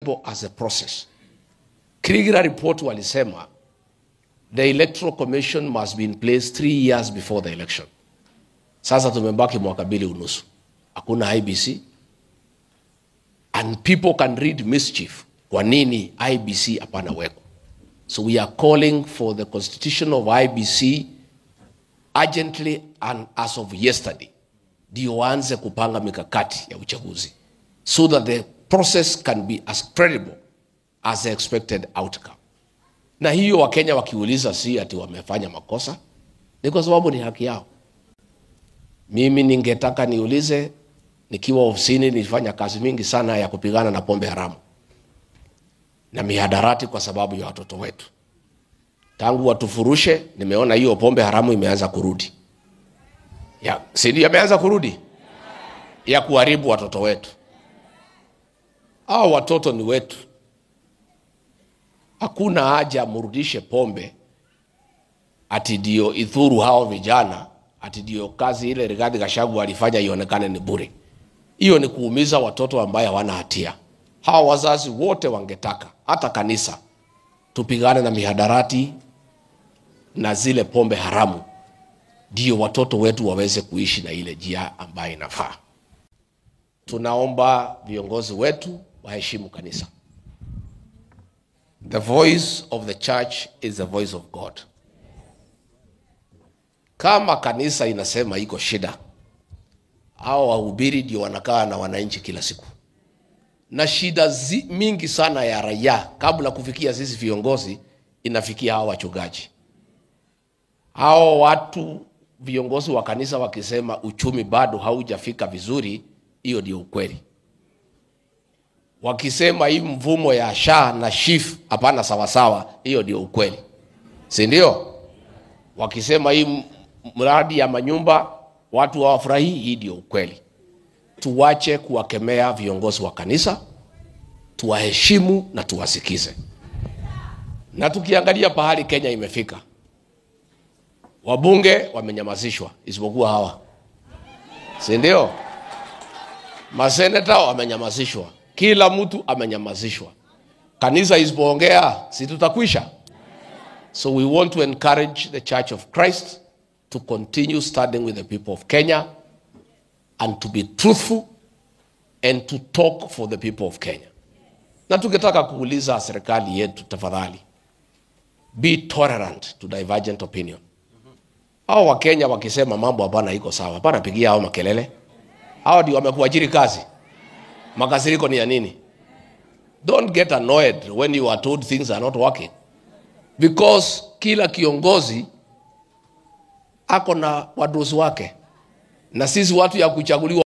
simple as a process. Kriegler report walisema the electoral commission must be in place three years before the election. Sasa tumebaki mwaka mbili unusu, hakuna IBC and people can read mischief. Kwa nini IBC hapana weko? So we are calling for the constitution of IBC urgently and as of yesterday, ndio waanze kupanga mikakati ya uchaguzi so that the process can be as credible as the expected outcome. Na hiyo Wakenya wakiuliza, si ati wamefanya makosa, ni kwa sababu ni haki yao. Mimi ningetaka niulize, nikiwa ofisini nilifanya kazi mingi sana ya kupigana na pombe haramu na mihadarati kwa sababu ya watoto wetu. Tangu watufurushe, nimeona hiyo pombe haramu imeanza kurudi, ya si ndio? Imeanza kurudi ya kuharibu watoto wetu. Hao watoto ni wetu, hakuna haja mrudishe pombe ati ndio idhuru hao vijana, ati ndio kazi ile Rigathi Gachagua alifanya ionekane ni bure. Hiyo ni kuumiza watoto ambaye hawana hatia. Hawa wazazi wote wangetaka hata kanisa tupigane na mihadarati na zile pombe haramu, ndio watoto wetu waweze kuishi na ile njia ambayo inafaa. Tunaomba viongozi wetu waheshimu kanisa. The voice of the church is the voice of God. Kama kanisa inasema iko shida, hao wahubiri ndio wanakaa na wananchi kila siku na shida zi, mingi sana ya raia kabla kufikia sisi viongozi inafikia hao wachungaji. Hao watu viongozi wa kanisa wakisema uchumi bado haujafika vizuri, hiyo ndio ukweli. Wakisema hii mvumo ya sha na shif hapana sawasawa, hiyo ndio ukweli, si ndio? Wakisema hii mradi ya manyumba watu hawafurahii, hii ndio ukweli. Tuwache kuwakemea viongozi wa kanisa, tuwaheshimu na tuwasikize. Na tukiangalia pahali Kenya imefika, wabunge wamenyamazishwa, isipokuwa hawa, si ndio? Maseneta wamenyamazishwa, kila mtu amenyamazishwa. Kanisa isipoongea, si tutakwisha? So we want to encourage the Church of Christ to continue standing with the people of Kenya and to be truthful and to talk for the people of Kenya. Na tukitaka kuuliza serikali yetu, tafadhali be tolerant to divergent opinion. Hao Wakenya wakisema mambo hapana iko sawa, hapana pigia hao makelele. Hao ndio wamekuajiri kazi. Makasiriko ni ya nini? Don't get annoyed when you are told things are not working because kila kiongozi ako na wadosi wake na sisi watu ya kuchaguliwa